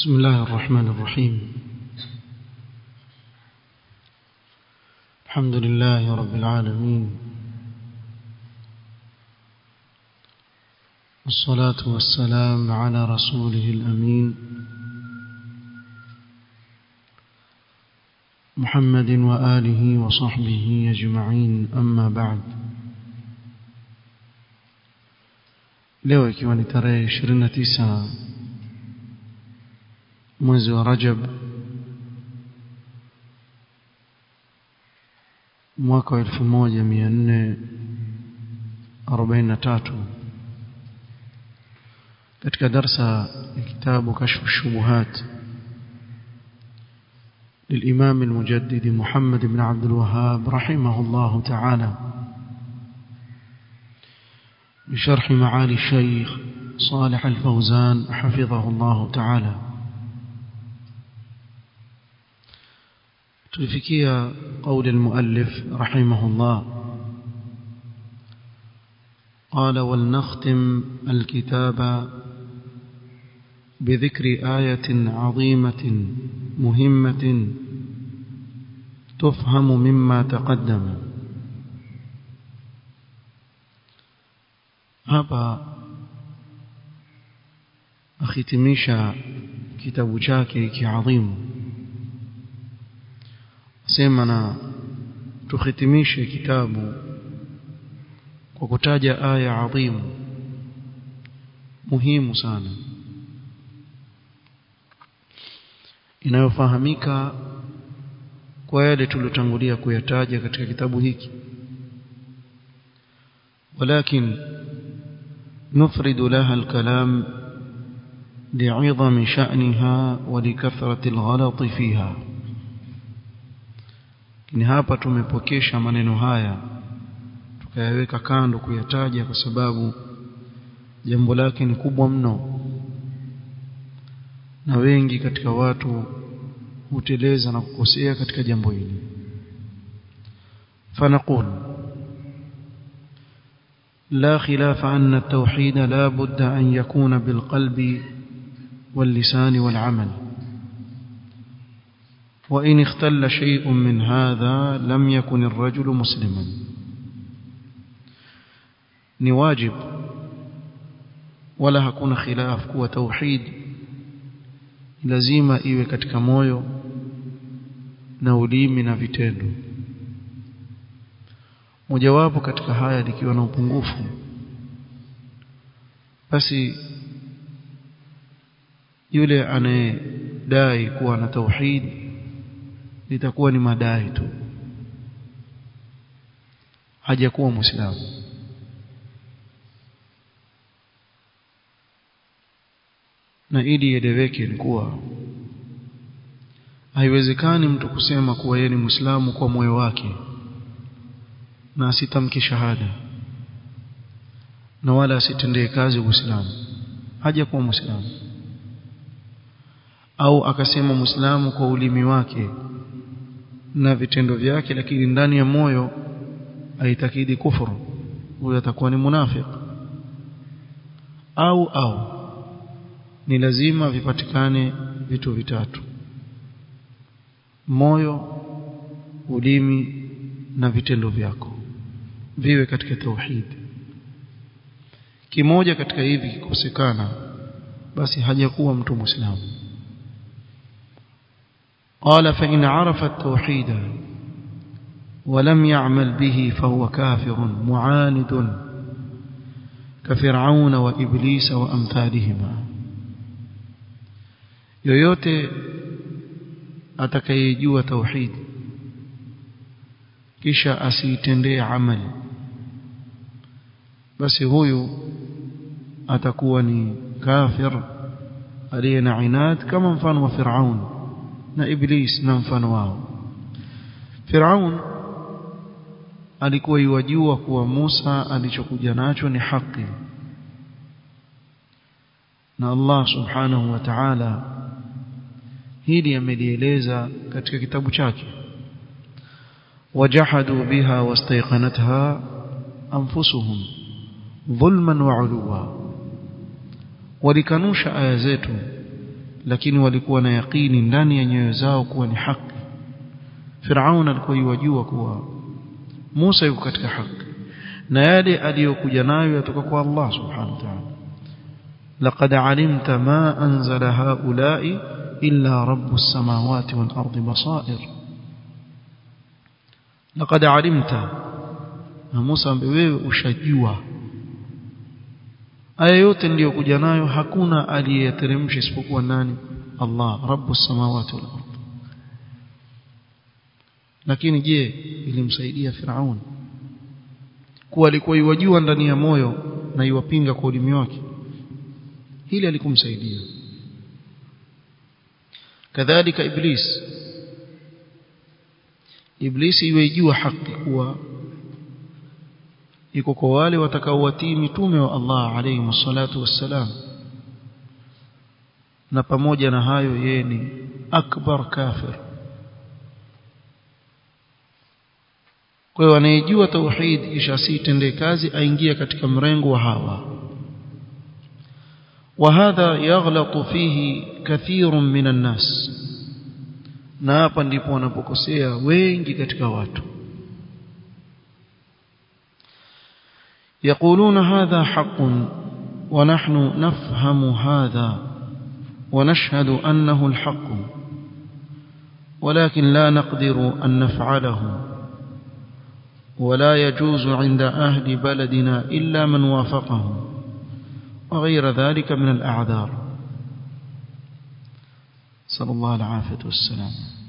بسم الله الرحمن الرحيم الحمد لله رب العالمين والصلاة والسلام على رسوله الأمين محمد وآله وصحبه أجمعين أما بعد leo ikiwa ni tarehe 29 mwezi wa Rajab mwaka wa 1443 katika darsa ya kitabu kashfu shubuhat للإمام المجدد محمد بن عبد الوهاب رحمه الله تعالى بشرح معالي الشيخ صالح الفوزان حفظه الله تعالى تلفكي قول المؤلف رحمه الله قال ولنختم الكتاب بذكر آية عظيمة مهمة تفهم مما تقدم hapa akhitimisha kitabu chake kiadhimu sema na tuhitimishe kitabu kwa kutaja aya adhimu muhimu sana inayofahamika kwa yale tuliotangulia kuyataja katika kitabu hiki ولكن نفرد لها الكلام لعظم شأنها ولكثرة الغلط فيها ni hapa tumepokesha maneno haya tukayaweka kando kuyataja kwa sababu jambo lake ni kubwa mno na wengi katika watu huteleza na kukosea katika jambo hili fanaqul لا خلاف أن التوحيد لا بد أن يكون بالقلب واللسان والعمل وإن اختل شيء من هذا لم يكن الرجل مسلما نواجب ولا hakuna khilaf kuwa tauhid lazima iwe katika moyo na ulimi na vitendo mojawapo katika haya likiwa na upungufu basi yule anayedai kuwa na tauhid litakuwa ni madai tu hajakuwa muislamu na ili ieleweke ni kuwa haiwezekani mtu kusema kuwa yeye ni muislamu kwa moyo wake na asitamke shahada na wala asitendee kazi uislamu haja kuwa muislamu au akasema muislamu kwa ulimi wake na vitendo vyake lakini ndani ya moyo aitakidi kufuru huyo atakuwa ni munafik au au ni lazima vipatikane vitu vitatu moyo ulimi na vitendo vyako viwe katika tauhid kimoja katika hivi kikosekana basi hajakuwa mtu muislamu قال فإن عرف التوحيد ولم يعمل به فهو كافر معاند كفرعون وإبليس وأمثالهما yoyote atakayejua tauhid kisha asiitendee amali basi huyu atakuwa ni kafir aliye na inad kama mfano wa Firaun na Iblis na mfano wao Firaun alikuwa yuwajua kuwa Musa alichokuja nacho ni haki na Allah subhanahu wa ta'ala hili amelieleza katika kitabu chake wajahadu biha wastayqanatha anfusuhum dhulman wa uluwa walikanusha aya zetu lakini walikuwa na yaqini ndani ya nyoyo zao kuwa ni haki Firaun alikuwa yajua kuwa Musa yuko katika haki na yale aliyokuja nayo yatoka kwa Allah subhanahu wa ta'ala laqad alimta ma anzala haula'i illa rabbus samawati wal ardi basair laqad alimta na Musa ambe wewe ushajua aya yote ndiyokuja nayo hakuna aliyeteremsha isipokuwa nani Allah rabbus samawati wal ard lakini je ilimsaidia Firaun kuwa alikuwa iwajua ndani ya moyo na iwapinga kwa ulimi wake hili alikumsaidia kadhalika iblis iblis iwejua haki kuwa iko kwa wale watakaowatii mitume wa Allah alayhi wassalatu wassalam na pamoja na hayo yeye ni akbar kafir kwa hiyo anayejua tauhid kisha asitende kazi aingia katika mrengo wa hawa وهذا يغلط فيه كثير من الناس na hapa ndipo wanapokosea wengi katika watu يقولون هذا حق ونحن نفهم هذا ونشهد أنه الحق ولكن لا نقدر أن نفعله ولا يجوز عند أهل بلدنا إلا من وافقهم وغير ذلك من الأعذار صلى الله العافية والسلام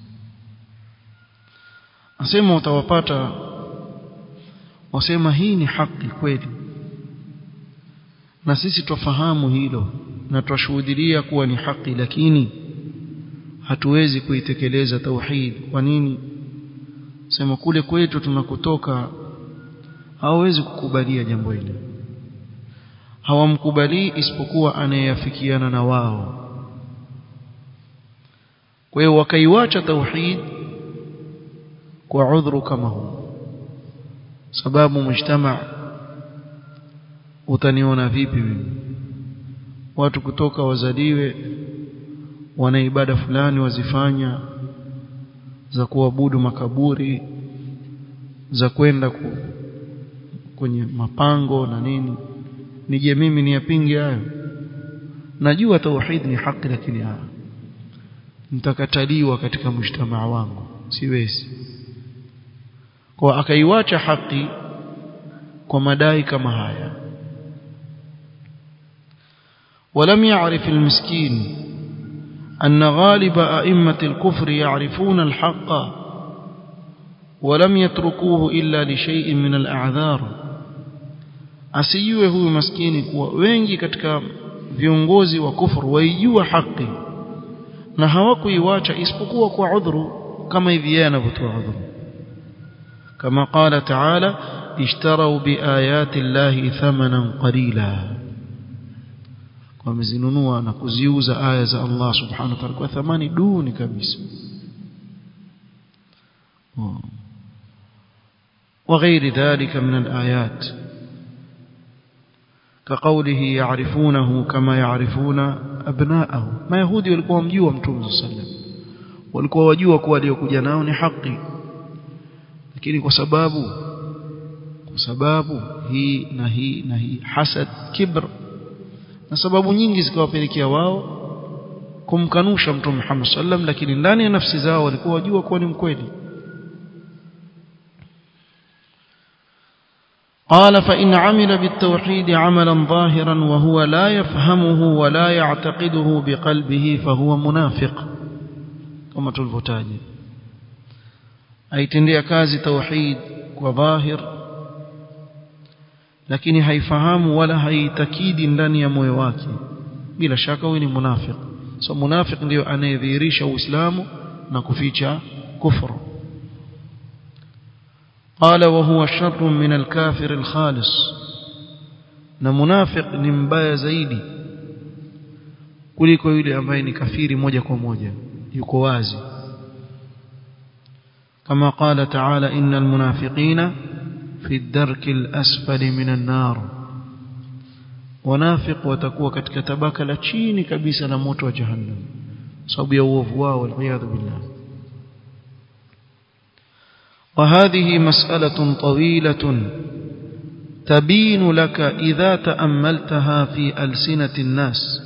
أسمى وتوapata wasema hii ni haki kweli na sisi twafahamu hilo na twashuhudia kuwa ni haki lakini hatuwezi kuitekeleza tauhid kwa nini sema kule kwetu tunakutoka hawawezi kukubalia jambo hili hawamkubali isipokuwa anayeafikiana na wao kwa hiyo wakaiwacha tauhid kwa udhuru kama huu sababu mujtama utaniona vipi mimi watu kutoka wazaliwe wana ibada fulani wazifanya za kuabudu makaburi za kwenda ku, kwenye mapango na nini nije mimi niyapinge hayo najua tauhid ni haki lakini haya nitakataliwa katika mujtamaa wangu siwezi kwa akaiwacha haki kwa madai kama haya ولم يعرف المسكين أن غالب أئمة الكفر يعرفون الحق ولم يتركوه إلا لشيء من الأعذار asijue huyu maskini kuwa wengi katika viongozi wa kufuru waijua haki na hawakuiwacha isipokuwa kwa udhuru kama hivi yeye anavyotoa udhuru kama qala taala ishtarau biayati llahi thamanan qalila wamezinunua na kuziuza aya za Allah subhanahu wa ta'ala kwa thamani duni kabisa وغير ذلك من الآيات كقوله يعرفونه كما يعرفون أبناءه ما يهودي walikuwa mjua mtume sallam walikuwa wajua kuwa aliyokuja nao ni haki lakini kwa sababu kwa sababu hii na hii na hii hasad kibr na sababu nyingi zikawapelekea wao kumkanusha mtume Muhammad sallam lakini ndani ya nafsi zao walikuwa wajua kuwa ni mkweli قال فإن عمل بالتوحيد عملا ظاهرا وهو لا يفهمه ولا يعتقده بقلبه فهو منافق كما تلفتاج aitendea kazi tauhid kwa dhahir lakini haifahamu wala haitakidi ndani ya moyo wake bila shaka huyu ni munafiq so munafiq ndio anayedhihirisha uislamu na kuficha kufru قال وهو شر من الكافر الخالص na munafiq ni mbaya zaidi kuliko yule ambaye ni kafiri moja kwa moja yuko wazi كما قال تعالى إن المنافقين في الدرك الأسفل من النار ونافق وتكوى katika tabaka la chini kabisa la moto wa jahannam sababu ya uovu wao waliyadhu billah وهذه مسألة طويلة تبين لك إذا تأملتها في ألسنة الناس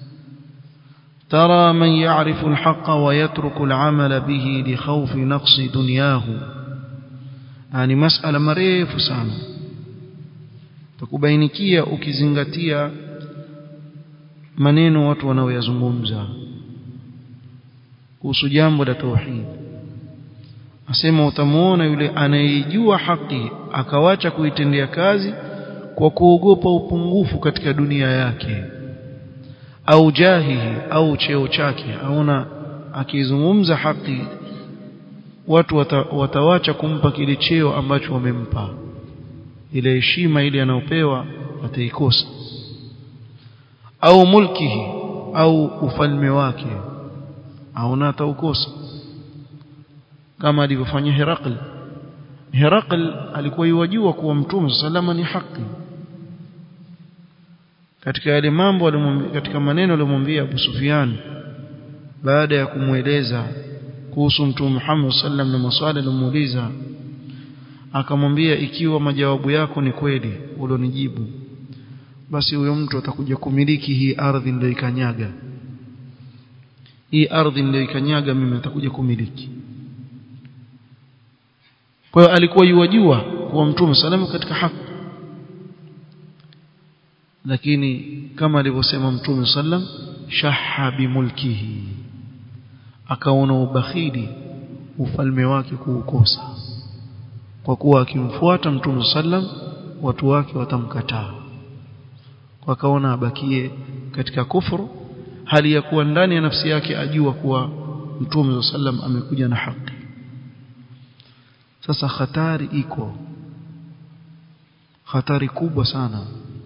ترى من يعرف الحق ويترك العمل به لخوف نقص دنياه يعني مسألة مريف sana takubainikia ukizingatia maneno watu wanaoyazungumza kuhusu jambo la tauhid asema utamuona yule anayejua haki akawacha kuitendea kazi kwa kuogopa upungufu katika dunia yake au jahihi au cheo chake aona akizungumza haki watu wata, watawacha kumpa kile cheo ambacho wamempa ile heshima ile anayopewa ataikosa au mulkihi au ufalme wake aona ataukosa kama alivyofanya Herakl Herakl alikuwa yajua kuwa mtume salama ni haki katika yale mambo katika maneno aliyomwambia Abu Sufyan baada ya kumweleza kuhusu mtume Muhammad sallam na maswali aliyomuuliza akamwambia ikiwa majawabu yako ni kweli ulionijibu basi huyo mtu atakuja kumiliki hii ardhi niliyoikanyaga hii ardhi niliyoikanyaga mimi atakuja kumiliki kwa hiyo alikuwa yuwajua kuwa mtume salama katika haki lakini kama alivyosema mtume sallam shaha bimulkihi akaona ubakhili ufalme wake kuukosa kwa kuwa akimfuata mtume sallam watu wake watamkataa wakaona abakie katika kufuru hali ya kuwa ndani ya nafsi yake ajua kuwa mtume sallam amekuja na haki sasa hatari iko hatari kubwa sana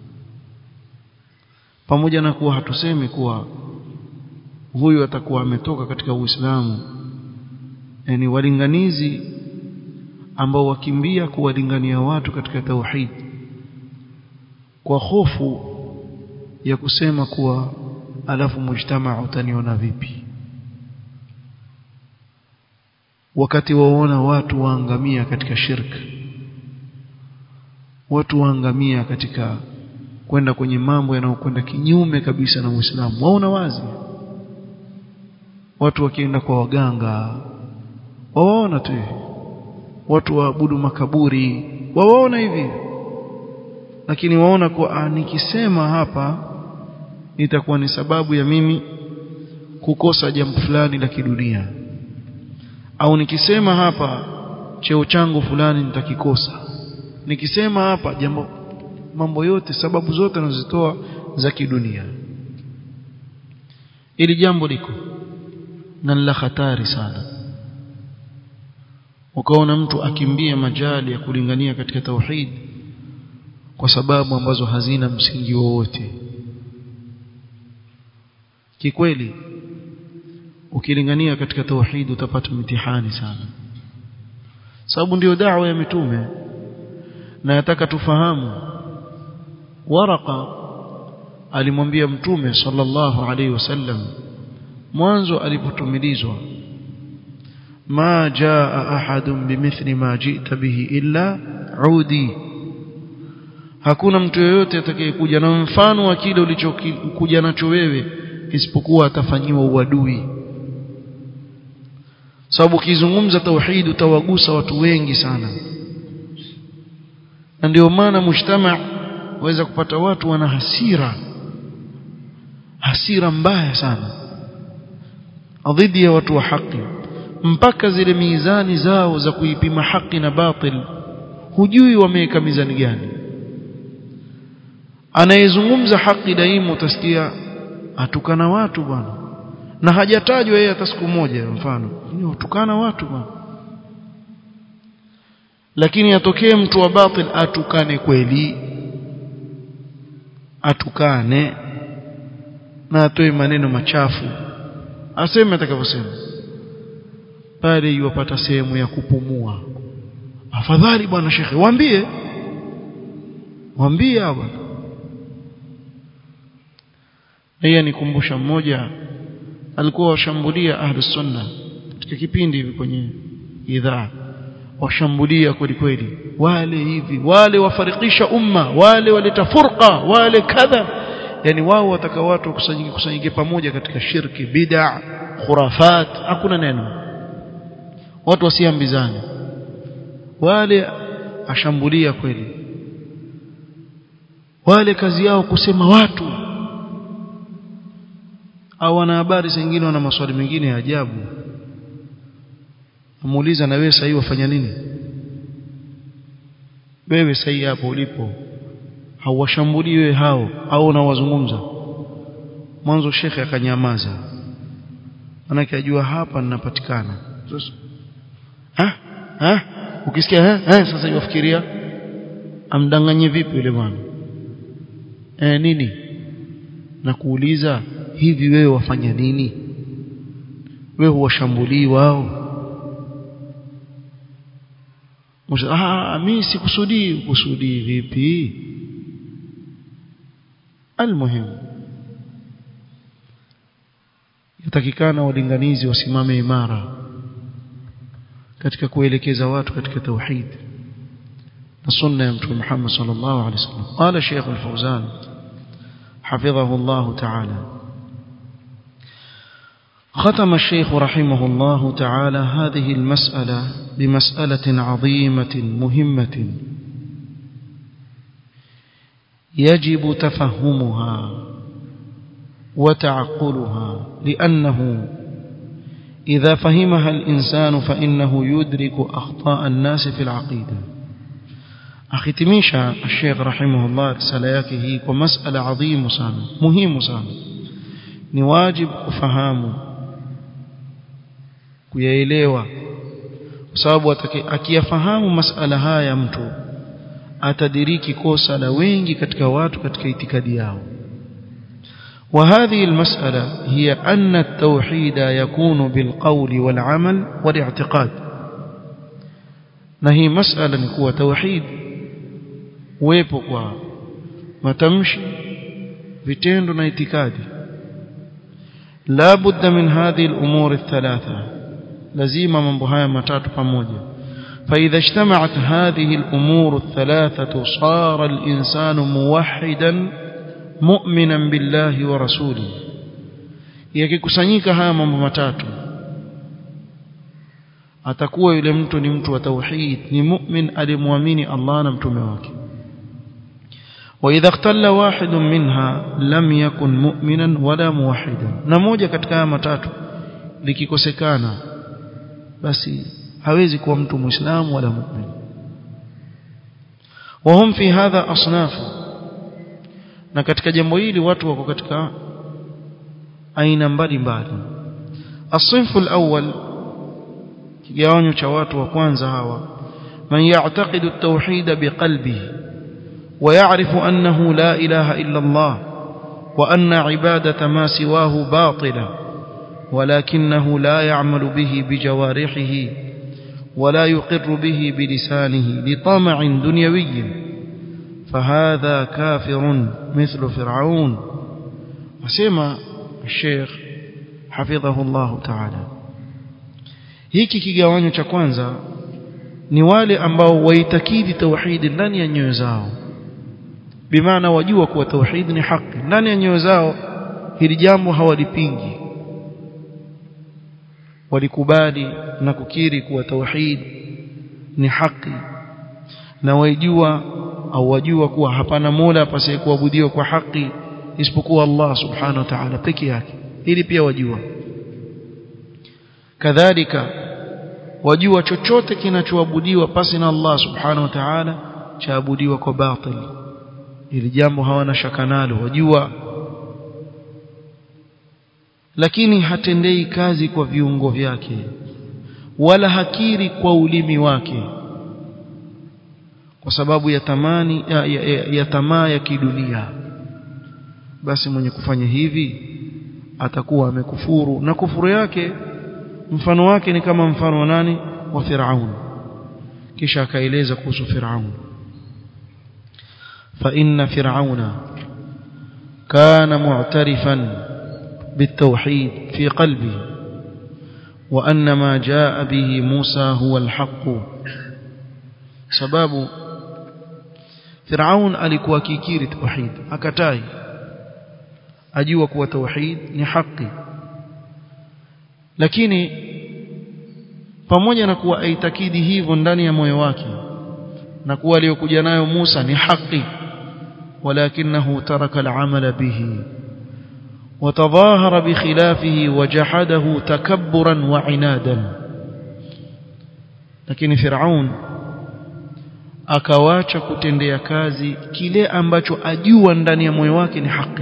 pamoja na kuwa hatusemi kuwa huyu atakuwa ametoka katika Uislamu yani walinganizi ambao wakimbia kuwalingania watu katika tauhid kwa hofu ya kusema kuwa alafu mujtamaa utaniona vipi wakati waona watu waangamia katika shirk watu waangamia katika kwenda kwenye mambo yanayokwenda kinyume kabisa na Uislamu waona wazi watu wakienda kwa waganga wawaona tu watu waabudu makaburi wawaona hivi lakini waona kwa nikisema hapa itakuwa ni sababu ya mimi kukosa jambo fulani la kidunia au nikisema hapa cheo changu fulani nitakikosa nikisema hapa jambo mambo yote sababu zote anazitoa za kidunia ili jambo liko na la hatari sana ukaona mtu akimbia majali ya kulingania katika tauhid kwa sababu ambazo hazina msingi wowote kikweli ukilingania katika tauhid utapata mtihani sana sababu ndiyo da'wa ya mitume na nataka tufahamu waraka alimwambia mtume sallallahu alaihi wasallam mwanzo alipotumilizwa ma jaa ahadun bimithli ma ji'ta bihi illa udi hakuna mtu yoyote atakayekuja na mfano wa kile ulichokuja nacho wewe isipokuwa atafanyiwa uadui sababu ukizungumza tauhid utawagusa watu wengi sana na ndio maana mujtama waweza kupata watu wana hasira hasira mbaya sana dhidi ya watu wa haki mpaka zile mizani zao za kuipima haki na batil hujui wameweka mizani gani anayezungumza haki daima utasikia atukana watu bwana na hajatajwa yeye hata siku moja mfano ni utukana watu bwana lakini atokee mtu wa batil atukane kweli atukane na atoe maneno machafu aseme atakavyosema pale yuwapata sehemu ya kupumua afadhali bwana shekhe waambie waambie bwana yeye nikumbusha mmoja alikuwa washambulia ahli sunna katika kipindi hivi kwenye idhaa washambulia kweli kweli wale hivi wale wafarikisha umma wale waleta furqa wale kadha yani wao wataka watu kusanyike kusanyike pamoja katika shirki bid'a khurafat hakuna neno watu wasiambizane wale ashambulia kweli wale kazi yao kusema watu au wana habari zingine wana maswali mengine ya ajabu amuuliza na wewe sasa hivi wafanya nini wewe sasa hapo ulipo hauwashambulii wewe hao au unawazungumza mwanzo shekhe akanyamaza manake ajua hapa ninapatikana sasa ha ha ukisikia ha, ha sasa yafikiria amdanganye vipi yule bwana eh nini na kuuliza hivi wewe wafanya nini wewe huwashambulii wao ah mimi sikusudii kusudii vipi almuhim yatakikana walinganizi wasimame imara katika kuelekeza watu katika tauhid na sunna ya mtume Muhammad sallallahu alaihi wasallam qala Sheikh al-Fawzan حفظه الله تعالى ختم الشيخ رحمه الله تعالى هذه المسألة بمسألة عظيمة مهمة يجب تفهمها وتعقلها لأنه إذا فهمها الإنسان فإنه يدرك أخطاء الناس في العقيدة أختميشا الشيخ رحمه الله رسالة yake hii kwa masala adhimu sana muhimu sana ni wajib kufahamu kuyaelewa kwa sababu akiyafahamu masala haya mtu atadiriki kosa la wengi katika watu katika itikadi yao وهذه المسألة هي أن التوحيد يكون بالقول والعمل والاعتقاد نهي مسألة نكوة توحيد uwepo kwa matamshi vitendo na itikadi la budda min hadhihi al-umur ath-thalatha lazima mambo haya matatu pamoja فإذا اجتمعت هذه الأمور الثلاثة صار الإنسان موحدا مؤمنا بالله ورسوله yakikusanyika haya mambo matatu atakuwa yule mtu ni mtu wa tauhid ni mu'min alimwamini Allah na mtume wake وإذا اختل واحد منها لم يكن مؤمنا ولا موحدا na moja katika haya matatu likikosekana basi hawezi kuwa mtu muislamu wala mu'min وهم في هذا أصناف na katika jambo hili watu wako katika aina mbalimbali الصنف الأول kigawanyo cha watu wa kwanza hawa man ya'taqidu at-tauhid biqalbihi ويعرف أنه لا إله إلا الله وأن عبادة ما سواه باطلة ولكنه لا يعمل به بجوارحه ولا يقر به بلسانه لطمع دنيوي فهذا كافر مثل فرعون وسمى الشيخ حفظه الله تعالى hiki kigawanyo cha kwanza ni wale ambao waitakidi tauhidi ndani ya nyoyo zao bimaana wajua kuwa tauhid ni haki ndani ya nyoyo zao hili jambo hawalipingi walikubali na kukiri kuwa tauhid ni haki na wajua au wajua kuwa hapana mola apasaye kuabudiwa kwa haki isipokuwa Allah subhanahu wa ta'ala peke yake hili pia wajua kadhalika wajua chochote kinachoabudiwa pasi na Allah subhanahu wa ta'ala chaabudiwa kwa batili ili jambo hawana shaka nalo wajua lakini hatendei kazi kwa viungo vyake wala hakiri kwa ulimi wake kwa sababu ya tamani ya, ya, ya, ya tamaa ya kidunia basi mwenye kufanya hivi atakuwa amekufuru na kufuru yake mfano wake ni kama mfano wa nani wa Firaun kisha akaeleza kuhusu Firaun فإن فرعون كان معترفا بالتوحيد في قلبه وأن ما جاء به موسى هو الحق سبب فرعون alikuwa kikiri tauhid akatai ajua kuwa tauhid ni haki lakini pamoja na kuwa aitakidi hivyo ndani ya moyo wake na kuwa aliyokuja nayo Musa ni haki ولكنه ترك العمل به وتظاهر بخلافه وجحده تكبرا وعنادا lakini Firaun akawacha kutendea kazi kile ambacho ajua ndani ya moyo wake ni haki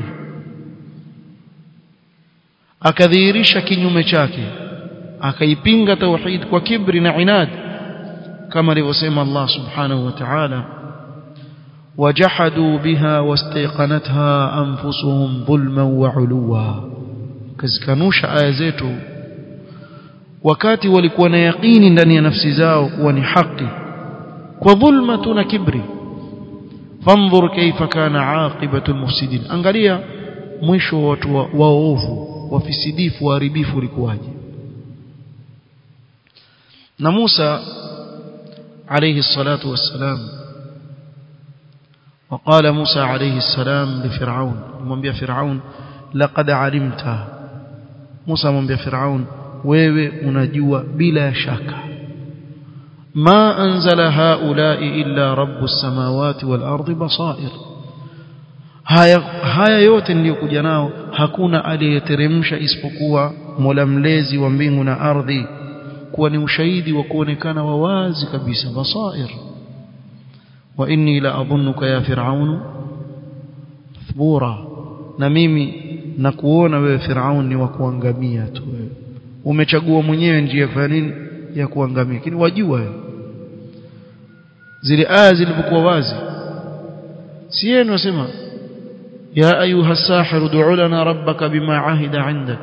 akadhihirisha kinyume chake akaipinga tauhid kwa kibri na inad kama alivyosema Allah subhanahu wa ta'ala وجحدوا بها واستيقنتها أنفسهم ظلما وعلوا كزكنوش aya zetu wakati walikuwa na yaqini ndani ya nafsi zao kuwa ni haki kwa dhulma tuna kibri fanzur kaifa kana aqibatu almufsidin angalia mwisho wa watu waovu wafisidifu waharibifu ulikuwaje na Musa alayhi salatu wassalam وقال موسى عليه السلام لفرعون ممبيا فرعون لقد علمت موسى ممبيا فرعون wewe unajua bila shaka ma anzala haula'i illa rabbus samawati wal ardi basair haya haya yote niliyokuja nao hakuna aliyeteremsha isipokuwa Mola mlezi wa mbingu na ardhi kuwa ni ushahidi wa kuonekana wa wazi kabisa basair wa inni la adhunnuka ya fir'aun thbura na mimi na kuona wewe fir'aun ni wa kuangamia tu wewe umechagua mwenyewe njia ya kufanya nini ya kuangamia lakini wajua wewe zile aya zilipokuwa wazi si yeye anasema ya ayuha sahir ud'u lana rabbaka bima ahida 'indak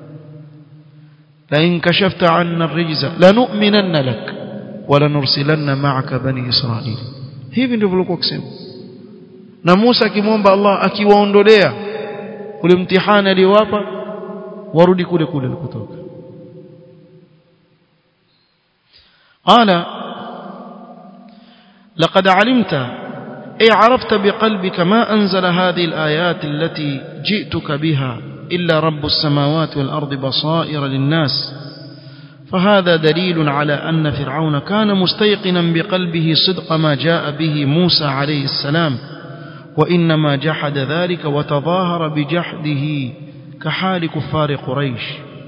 la in kashafta 'anna ar-rijza lanu'minanna lak wa lanursilanna ma'aka bani israil hivi ndivyo walikuwa kusema na Musa akimwomba Allah akiwaondolea ule mtihani aliyowapa warudi kule kule walikotoka قال لقد علمت أي عرفت بقلبك ما أنزل هذه الآيات التي جئتك بها إلا رب السماوات والأرض بصائر للناس فهذا دليل على أن فرعون كان مستيقنا بقلبه صدق ما جاء به موسى عليه السلام وإنما جحد ذلك وتظاهر بجحده كحال كفار قريش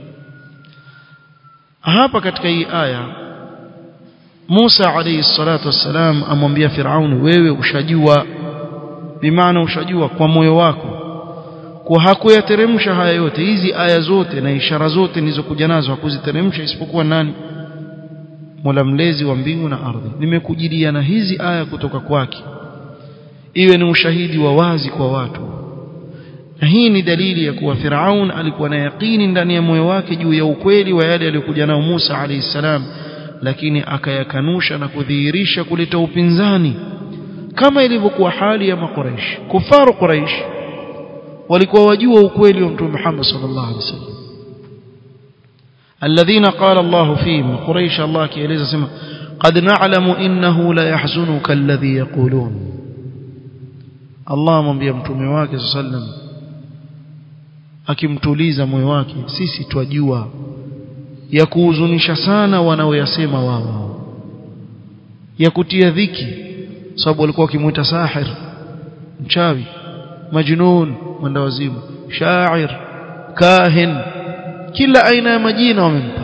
hapa katika hii aya Musa alayhi salatu wassalam amwambia Firauni wewe ushajua bimaana ushajua kwa moyo wako kwa hakuyateremsha haya yote hizi aya zote na ishara zote nilizokuja nazo hakuziteremsha isipokuwa nani Mola mlezi wa mbingu na ardhi nimekujilia na hizi aya kutoka kwake iwe ni ushahidi wa wazi kwa watu na hii ni dalili ya kuwa Firaun alikuwa na yaqini ndani ya moyo wake juu ya ukweli wa yale aliyokuja nao Musa alayhi salam lakini akayakanusha na kudhihirisha kuleta upinzani kama ilivyokuwa hali ya makuraish kufaru quraish walikuwa wajua ukweli wa mtume Muhammad sallallahu alaihi wasallam alladhina qala Allah fihim quraish Allah kieleza sema qad na'lamu innahu la yahzunuka alladhi yaqulun Allah amwambia mtume wake sallam akimtuliza moyo wake sisi twajua ya kuhuzunisha sana wanaoyasema wao ya kutia dhiki sababu walikuwa wakimuita sahir mchawi majnun mwendawazimu shair kahin kila aina ya majina wamempa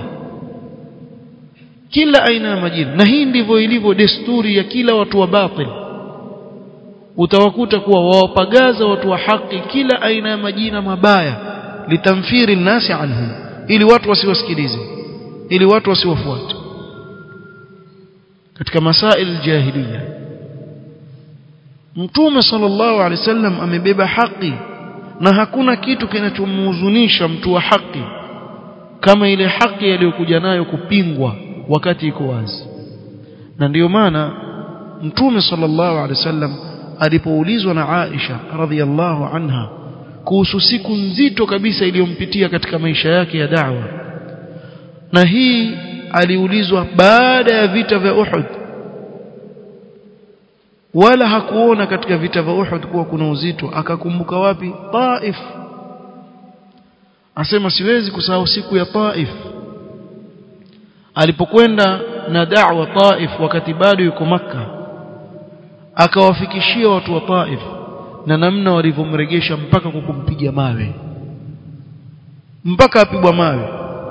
kila aina ya majina na hii ndivyo ilivyo desturi ya kila watu wa batil utawakuta kuwa wawapagaza watu wa haki kila aina ya majina mabaya litamfiri nasi anhum ili watu wasiwasikilize ili watu wasiwafuate katika masail jahiliya mtume sallallahu alaihi wasallam amebeba haki na hakuna kitu kinachomhuzunisha mtu wa haki kama ile haki aliyokuja nayo kupingwa wakati iko wazi na ndiyo maana mtume sallallahu alaihi wasallam alipoulizwa na Aisha radhiallahu anha kuhusu siku nzito kabisa iliyompitia katika maisha yake ya da'wa na hii aliulizwa baada ya vita vya Uhud wala hakuona katika vita vya Uhud kuwa kuna uzito akakumbuka wapi Taif asema siwezi kusahau siku ya Taif alipokwenda na da'wa Taif wakati bado yuko maka akawafikishia watu wa Taif na namna walivyomregesha mpaka kwa kumpiga mawe mpaka apigwa mawe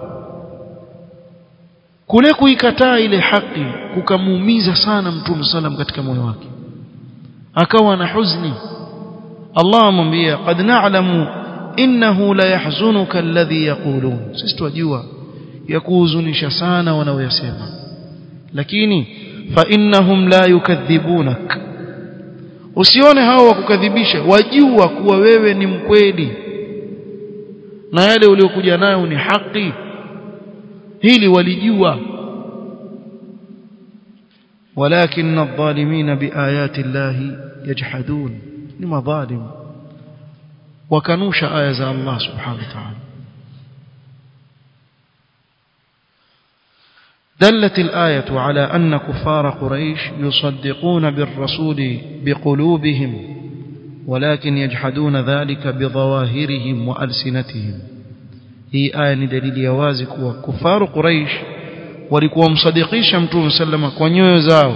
kule kuikataa ile haki kukamuumiza sana mtume sallam katika moyo wake akawa na huzuni Allah amwambia qad na'lamu innahu la yahzunuka alladhi yaqulun sisi twajua ya kuhuzunisha sana wanaoyasema lakini fa innahum la yukadhibunak usione hao wakukadhibisha wajua kuwa wewe ni mkweli na yale uliokuja nayo ni haki hili walijua ولكن الظالمين بآيات الله يجحدون لما ظالم وكنوش آية الله سبحانه وتعالى دلت الآية على أن كفار قريش يصدقون بالرسول بقلوبهم ولكن يجحدون ذلك بظواهرهم وألسنتهم هي آية دليل يوازك وكفار قريش walikuwa msadikisha mtume sallama kwa nyoyo zao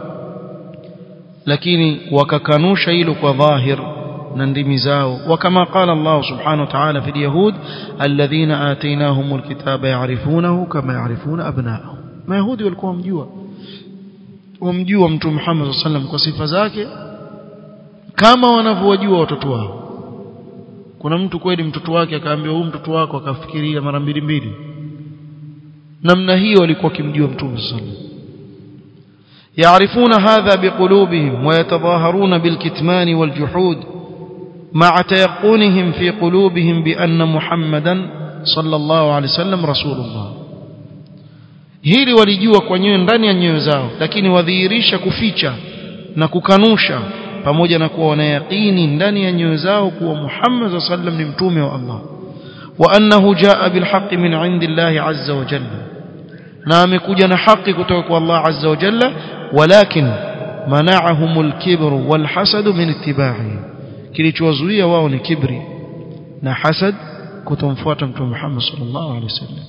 lakini wakakanusha hilo kwa dhahir na ndimi zao wakama qala Allah subhanahu wa ta'ala fi yahud alladhina atainahumul kitaba ya'rifunahu kama ya'rifuna abna'ahum mayahudi walikuwa wamjua wamjua mtume Muhammad sallam kwa sifa zake kama wanavyowajua watoto wao kuna mtu kweli mtoto wake akaambia huyu mtoto wako akafikiria mara mbili mbili namna hiyo walikuwa kimjua mtume sallallahu يعرفون هذا بقلوبهم ويتظاهرون بالكتمان والجحود مع تيقنهم في قلوبهم بأن محمدا صلى الله عليه وسلم رسول الله hili walijua kwa nyoyo ndani ya nyoyo zao lakini wadhihirisha kuficha na kukanusha pamoja na kuwa wanayaqini ndani ya nyoyo zao kuwa Muhammad sallam ni mtume wa Allah wa annahu jaa bilhaqqi min indillahi azza wa jalla na amekuja na haki kutoka kwa Allah azza wa jalla walakin mana'ahumul kibru wal hasad min ittiba'i kilichowazuia wao ni kibri na hasad kutomfuata mtume Muhammad sallallahu alaihi wasallam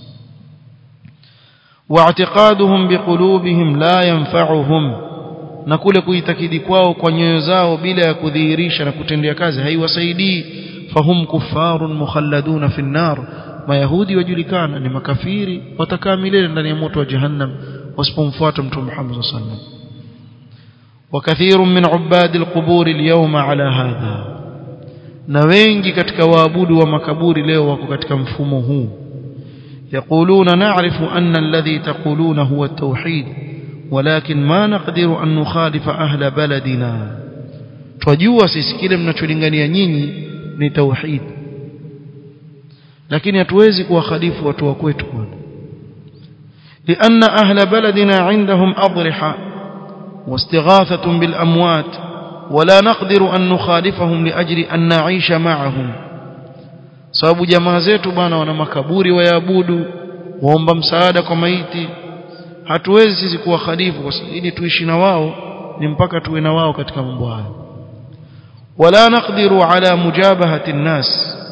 واعتقادهم بقلوبهم لا ينفعهم na kule kuitakidi kwao kwa nyoyo zao bila ya kudhihirisha na kutendea kazi haiwasaidii fahum kuffarun mukhalladuna fi an-nar mayahudi wajulikana ni makafiri watakaa milele ndani ya moto wa jahannam wasipomfuata mtume Muhammad sallallahu alaihi wasallam وكثير من عباد القبور اليوم على هذا na wengi katika waabudu wa makaburi leo wako katika mfumo huu يقولون نعرف أن الذي تقولون هو التوحيد ولكن ما نقدر أن نخالف أهل بلدنا twajua sisi kile mnacholingania nyinyi ni tauhid lakini hatuwezi kuwakhalifu watu wa kwetu bwana لأن أهل بلدنا عندهم أضرحة واستغاثة بالأموات ولا نقدر أن نخالفهم لأجل أن نعيش معهم sababu jamaa zetu bwana wana makaburi wayaabudu waomba msaada kwa maiti hatuwezi sisi kuwa khalifu kwa ili tuishi na wao ni mpaka tuwe na wao katika mambo haya wala naqdiru ala mujabahati nnas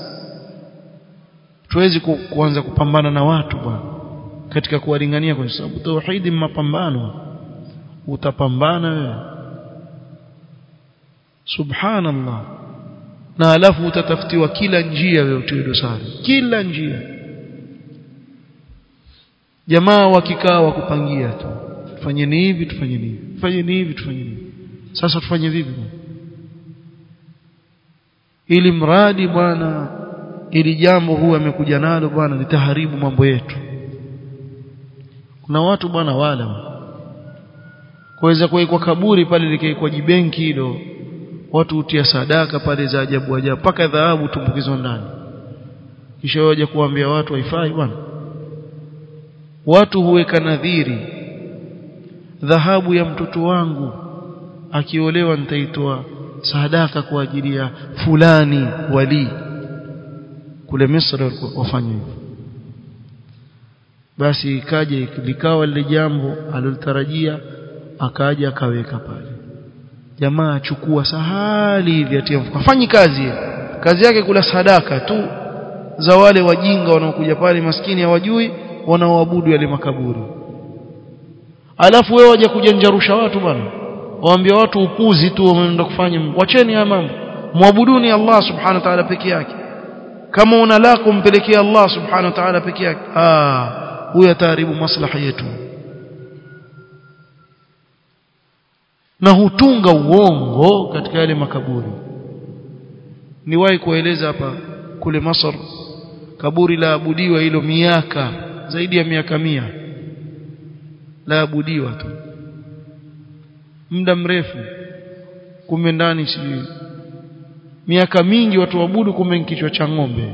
tuwezi ku, kuanza kupambana na watu bwana katika kuwalingania kwa sababu tauhidi mapambano utapambana wewe subhanallah na alafu utatafutiwa kila njia wewe utiwe dosari kila njia jamaa wakikaa wakupangia tu tufanyeni hivi tufanyeni hivi tufanyeni hivi tufanyeni hivi sasa tufanye vipi ili mradi bwana ili jambo huwa amekuja nalo bwana litaharibu mambo yetu kuna watu bwana wala kuweza kuwekwa kaburi pale likaikwa jibenki hilo watu hutia sadaka pale za ajabu ajabu mpaka dhahabu tumbukizwa ndani kisha waje kuambia watu haifai bwana watu huweka nadhiri dhahabu ya mtoto wangu akiolewa nitaitoa sadaka kwa ajili ya fulani wali kule Misri wafanya hivyo basi ikaja likawa lile jambo alilotarajia akaja akaweka pale jamaa achukua sahali hivi atia mfuko hafanyi kazi kazi yake kula sadaka tu za wale wajinga wanaokuja pale maskini hawajui wanaoabudu yale makaburi alafu wewe waje kujanjarusha watu bwana waambia watu upuzi tu wameenda kufanya wacheni haya mambo muabuduni Allah subhanahu wa ta'ala peke yake kama una lako mpelekea Allah subhanahu wa ta'ala peke yake ah huyo ataharibu maslaha yetu na hutunga uongo katika yale makaburi niwahi kueleza hapa kule Masar kaburi la abudiwa hilo miaka zaidi ya miaka mia la abudiwa tu muda mrefu kumbe ndani sijui miaka mingi watu waabudu kumbe kichwa cha ng'ombe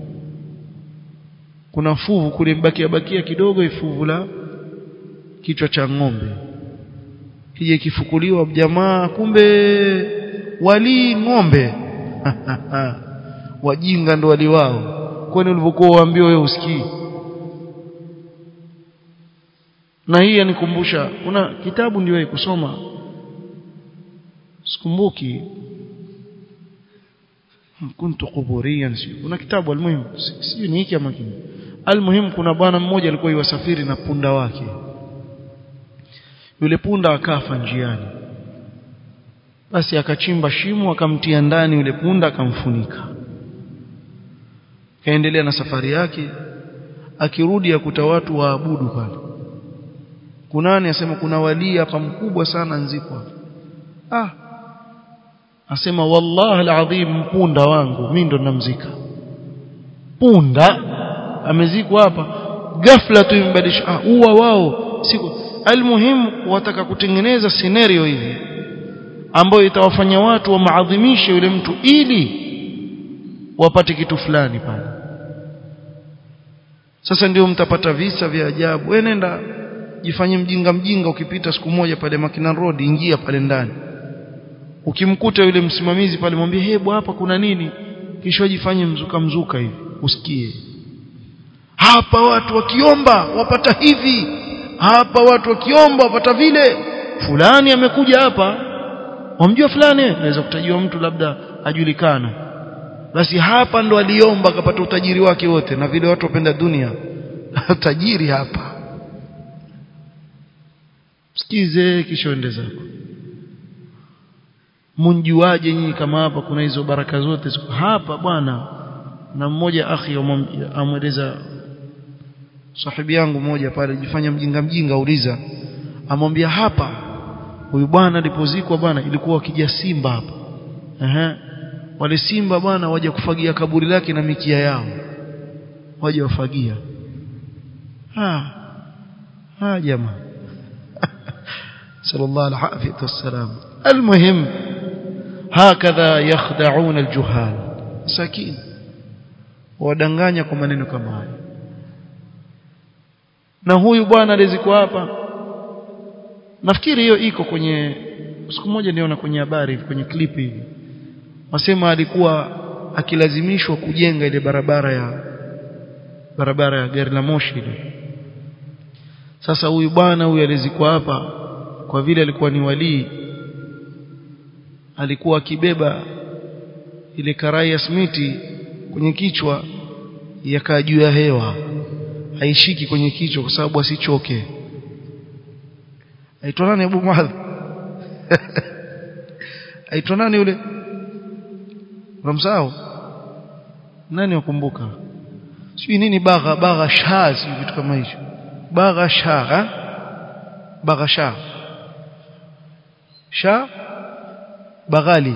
kuna fuvu kule mbakia bakia kidogo ifuvu la kichwa cha ng'ombe kije kifukuliwa jamaa kumbe wali ng'ombe wajinga ndo wali wao kwani ulivyokuwa waambiwa wewe usikii na hii yanikumbusha kuna kitabu ndio kusoma sikumbuki kuntu quburiyan kuna kitabu almuhimu sijui ni hiki ama kingine almuhimu kuna bwana mmoja alikuwa yuwasafiri na punda wake yule punda akafa njiani basi akachimba shimo akamtia ndani yule punda akamfunika kaendelea na safari yake akirudi akuta watu waabudu pale kunani asema kuna walii hapa mkubwa sana nzikwa ah asema wallahi alazim punda wangu mimi ndo namzika punda amezikwa hapa ghafla tu imbadilisha ah uwa wao siku almuhimu wataka kutengeneza scenario hivi ambayo itawafanya watu wamaadhimishe yule mtu ili wapate kitu fulani pale sasa ndio mtapata visa vya ajabu wewe nenda jifanye mjinga mjinga ukipita siku moja pale Makina Road ingia pale ndani ukimkuta yule msimamizi pale mwambie hebu hapa kuna nini kisha jifanye mzuka mzuka hivi usikie hapa watu wakiomba wapata hivi hapa watu wakiomba wapata vile fulani amekuja hapa wamjua fulani naweza kutajiwa mtu labda ajulikana basi hapa ndo aliomba akapata utajiri wake wote na vile watu wapenda dunia tajiri hapa sikize kisha ende zako munjuaje nyinyi kama hapa kuna hizo baraka zote hapa bwana na mmoja akhi amweleza sahibi yangu mmoja pale jifanya mjinga mjinga uliza amwambia hapa huyu bwana alipozikwa bwana ilikuwa wakija simba hapa ehe wale simba bwana waje kufagia kaburi lake na mikia yao waje wafagia ha ha jamaa sallallahu alaihi wasallam المهم هكذا يخدعون الجهال سكين wadanganya kwa maneno kama haya na huyu bwana alizikuwa hapa nafikiri hiyo iko kwenye siku moja niona kwenye habari kwenye clip hivi wasema alikuwa akilazimishwa kujenga ile barabara ya barabara ya gari la moshi ile sasa huyu bwana huyu alizikuwa hapa kwa vile alikuwa ni walii alikuwa akibeba ile karai ya smiti kwenye kichwa yakaa juu ya hewa haishiki kwenye kichwa kwa sababu asichoke aitwa nani Abu Muadh aitwa nani yule Ramsao nani wakumbuka sijui nini bagha bagha shaa sijui vitu kama hicho bagha shaa bagha shaa shaa baghali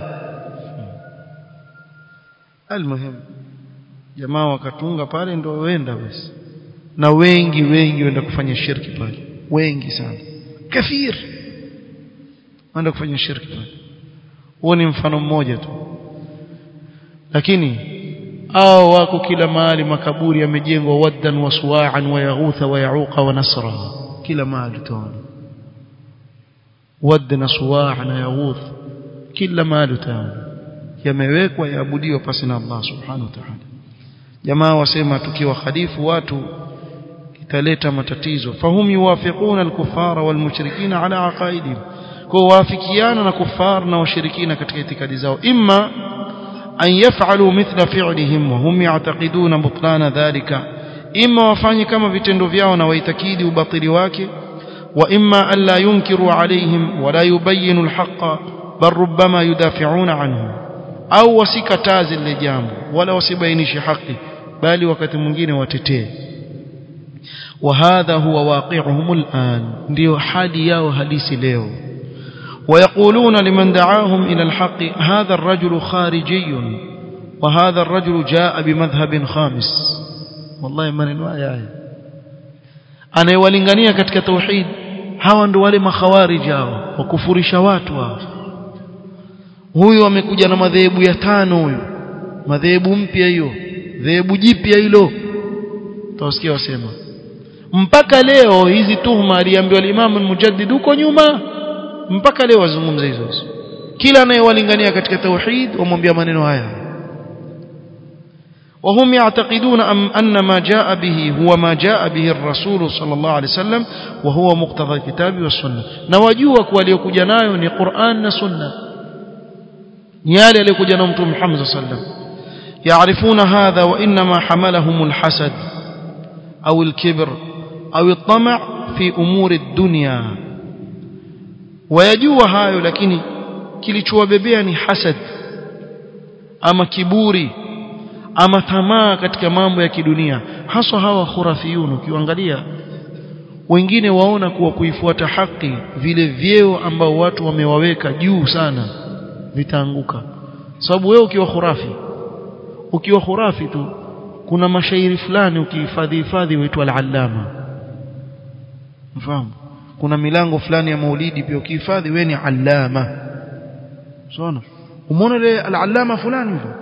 almuhim jamaa wakatunga pale ndio wenda basi na wengi wengi wenda kufanya shirki pale wengi sana kafir wenda kufanya shirki pale huo ni mfano mmoja tu lakini hao wako kila mahali makaburi yamejengwa waddan wa suwa'an wa yaghutha wa yauqa wa nasra kila mahali tuone wadd na suwa' na yaghuth kila mahali tuone yamewekwa yaabudiwa pasi na Allah subhanahu wa ta'ala jamaa wasema tukiwa khalifu watu italeta matatizo fahum yuwafiquna al-kuffara wal-mushrikina ala aqaidihim kwa wafikiana na kufar na washirikina katika itikadi zao imma an yaf'alu mithla fi'lihim wa hum ya'taqiduna butlana dhalika imma wafanye kama vitendo vyao na waitakidi ubatili wake wa imma an la yunkiru alaihim wa la yubayyinu al-haqqa bal rubbama yudafi'una anhu au wasikataze lile jambo wala wasibainishe haki bali wakati mwingine watetee وهذا هو واقعهم الآن ndio hali yao halisi leo ويقولون لمن دعاهم إلى الحق هذا الرجل خارجي وهذا الرجل جاء بمذهب خامس والله maneno haya anayewalingania katika tauhid hawa ndio wale makhawarij hao wakufurisha watu hao huyu amekuja na madhehebu ya tano huyu madhehebu mpya hiyo dhehebu jipya hilo tawasikia wasema mpaka leo hizi tuhuma aliambiwa Imam al-Mujaddid huko nyuma mpaka leo wazungumza hizo hizo kila anayewalingania katika tauhid wamwambia maneno haya وهم يعتقدون أن ما جاء به هو ما جاء به الرسول صلى الله عليه وسلم وهو مقتضى الكتاب والسنة نواجوا waliokuja nayo ni Qur'an na Sunna ni yale aliyokuja na Mtume Muhammad صلى الله عليه وسلم يعرفون هذا وإنما حملهم الحسد أو الكبر أو الطمع في أمور الدنيا ويجوا hayo lakini kilichowabebea ni hasad ama kiburi ama tamaa katika mambo ya kidunia haswa hawa khurafiyun ukiangalia wengine waona kuwa kuifuata haki vile vyeo ambao watu wamewaweka juu sana vitaanguka sababu wewe ukiwa khurafi ukiwa khurafi tu kuna mashairi fulani ukihifadhi hifadhi huitwa al-allama mfahamu kuna milango fulani ya maulidi pia ukihifadhi wewe ni allama unaona umeona ile al-allama fulani hivyo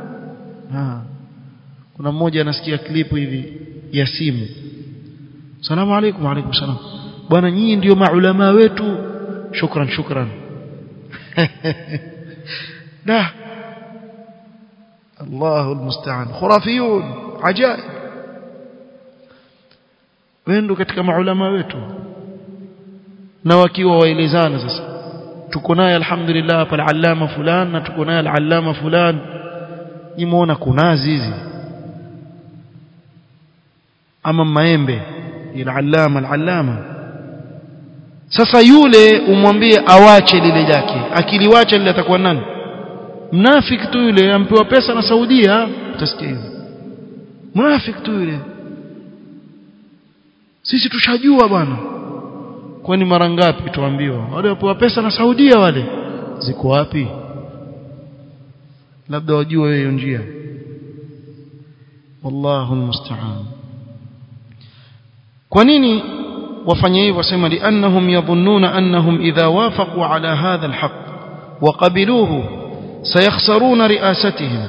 kuna mmoja anasikia klipu hivi ya simu salamu alaykum alaykum salam bwana nyinyi ndio maulama wetu shukran shukran da الله المستعان خرافيون عجائب wendo katika maulama wetu na wakiwa waelezana sasa tuko naye alhamdulillah hapa al-allama fulan na tuko naye al-allama fulan nimeona kunazi hizi ama maembe al-allama al-allama sasa yule umwambie awache lile lake akiliwacha lile atakuwa nani mnafiki tu yule ampewa pesa na Saudia utasikia hivyo mnafiki tu yule sisi tushajua bwana kwani mara ngapi tuambiwa wale wapewa pesa na Saudia wale ziko wapi labda wajue hiyo njia wallahu almusta'an kwa nini wafanye hivyo wasema liannahum yadhunnuna annahum idha wafaqu ala hadha alhaq وقبلوه سيخسرون رئاستهم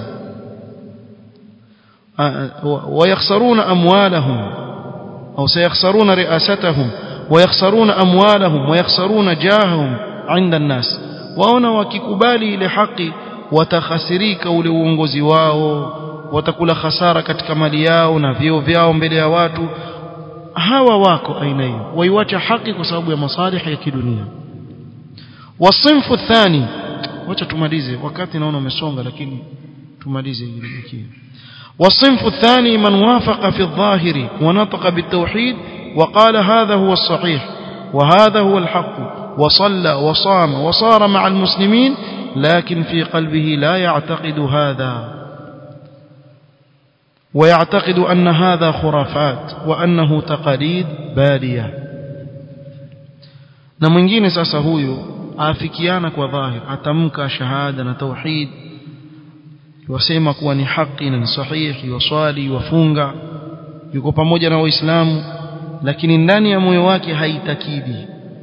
ويخسرون أموالهم أو سيخسرون رئاستهم ويخسرون أموالهم ويخسرون جاههم عند الناس waona wakikubali ile haki watakhasirika ule uongozi wao watakula hasara katika mali yao na vyeo vyao mbele ya watu hawa wako aina hiyo waiwacha haki kwa sababu ya masalih ya kidunia wasinfu thani wacha tumalize wakati naona umesonga lakini tumalize hili والصنف الثاني من وافق في الظاهر ونطق بالتوحيد وقال هذا هو الصحيح وهذا هو الحق وصلى وصام وصار مع المسلمين لكن في قلبه لا يعتقد هذا ويعتقد أن هذا خرافات وأنه تقاليد بالية na mwingine sasa huyu afikiana kwa dhahir atamka shahada na tauhid wasema kuwa ni haki na ni sahihi waswali wafunga yuko pamoja na waislamu lakini ndani ya moyo wake haitakidi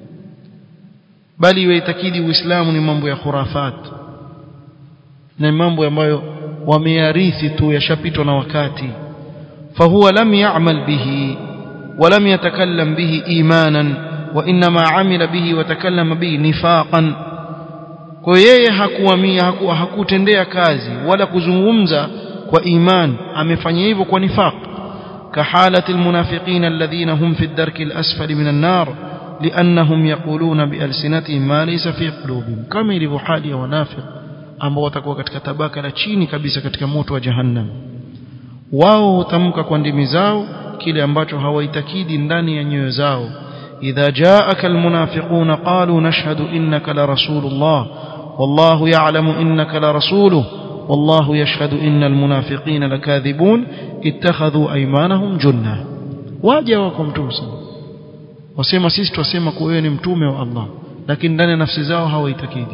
bali yaitakidi uislamu ni mambo ya khurafat na mambo ambayo wameyarithi tu yashapitwa na wakati fahuwa lam ya'mal bihi ولم يتكلم به إيمانا وإنما عمل به وتكلم به نفاقا kwa yeye hakuamia haku, hakutendea kazi wala kuzungumza kwa iman amefanya hivyo kwa nifaq كحالة المنافقين الذين هم في الدرك الأسفل من النار لأنهم يقولون بألسنتهم ما ليس في قلوبهم كما يلف حالي ونافق ambao watakuwa katika tabaka la chini kabisa katika moto wa jahannam wao hutamka kwa ndimi zao kile ambacho hawaitakidi ndani ya nyoyo zao idha jaaka almunafiquna qalu nashhadu innaka la rasulullah wallahu ya'lamu innaka la rasuluhu والله يشهد إن المنافقين لكاذبون اتخذوا أيمانهم جنة واجه وكم تمسا وسيما سيست وسيما كوين متومة الله لكن دان نفس زاو هو يتكيدي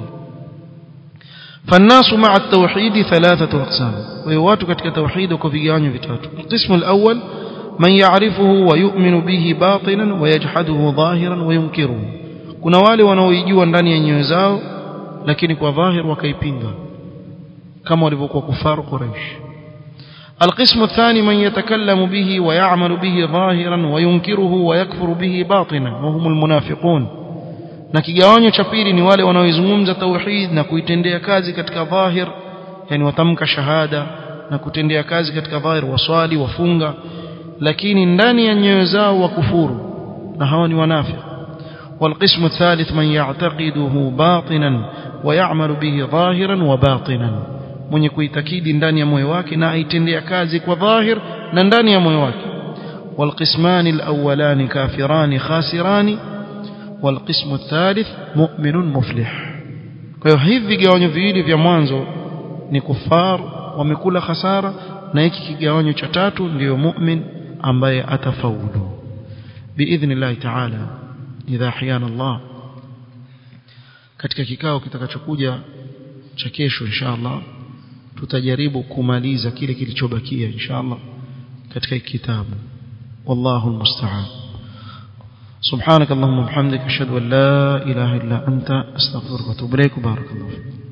فالناس مع التوحيد ثلاثة أقسام ويواتك كتك توحيد وكفيان فيتاتو القسم الأول من يعرفه ويؤمن به باطنا ويجحده ظاهرا وينكره kuna wale wanaoijua ndani ya nyoyo zao lakini kwa dhahir wakaipinga كما walivyokuwa kufaru Quraysh القسم الثاني من يتكلم به ويعمل به ظاهرا وينكره ويكفر به باطنا وهم المنافقون na kigawanyo cha pili ni wale wanaoizungumza tauhid na kuitendea kazi katika dhahir yani watamka shahada na kutendea kazi katika dhahir waswali wafunga lakini ndani ya nyoyo zao wakufuru na hawa ni wanafiq والقسم الثالث من يعتقده باطنا ويعمل به ظاهرا وباطنا mwenye kuitakidi ndani ya moyo wake na aitendea kazi kwa dhahir na ndani ya moyo wake والقسمان الأولان كافران خاسران والقسم الثالث مؤمن مفلح kwa hiyo hivi vigawanyo viwili vya mwanzo ni kufar wamekula khasara na hiki kigawanyo cha tatu ndiyo mu'min ambaye atafaulu biidhnillah ta'ala idha ahyana Allah katika kikao kitakachokuja cha kesho inshallah tutajaribu kumaliza kile kilichobakia inshallah katika kitabu wallahu almusta'an سبحانك اللهم وبحمدك اشهد ان لا اله الا انت استغفرك واتوب اليك بارك الله فيك